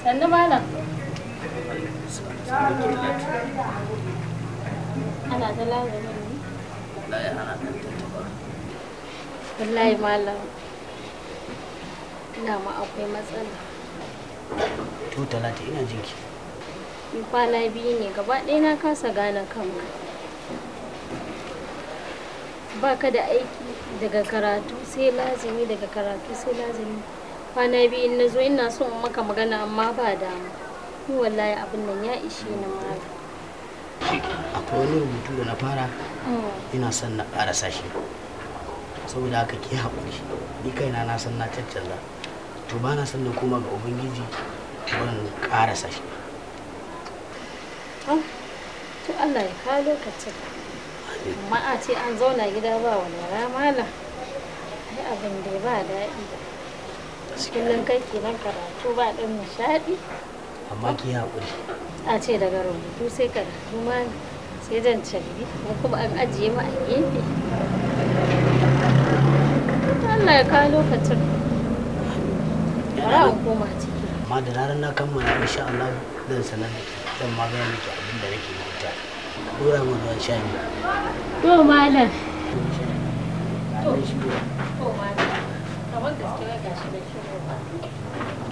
sannu malam ana ta labarin ne wallahi malam ina ma akwai matsala to talata ina jinki in kwana biyu ne gaba ɗaya na kasa gane kanka ba ka da aiki daga karatu sai lazimi daga karatu sai lazimi kwana biyu in na zo ina so in maka magana amma ba dama ni wallahi abin nan ya ishe ni malam akwai wani rubutu da na fara ina son na ƙarasa shi saboda haka ki haƙuri ni kaina na san na caccanza to ba na son na koma ga ubangiji ban ƙarasa shi Oh, to Allah ya kawo lokacin amma a ce an zauna gida ba walwala malam ai abin da ba daɗi kullum kai kenan karatu ba ɗan nishaɗi amma ki haƙuri a ce daga rubutu sai karatu ma sai jan carbi ko kuma an ajiye ma a gefe Allah ya kawo lokacin bara in koma ciki amma da ranar na kammala insha Allah zan sanar da ke zan magana miki abin da nake bauta dora mu ruwan sha ne to malam to to malam kamar gaske wai gashi da shi ba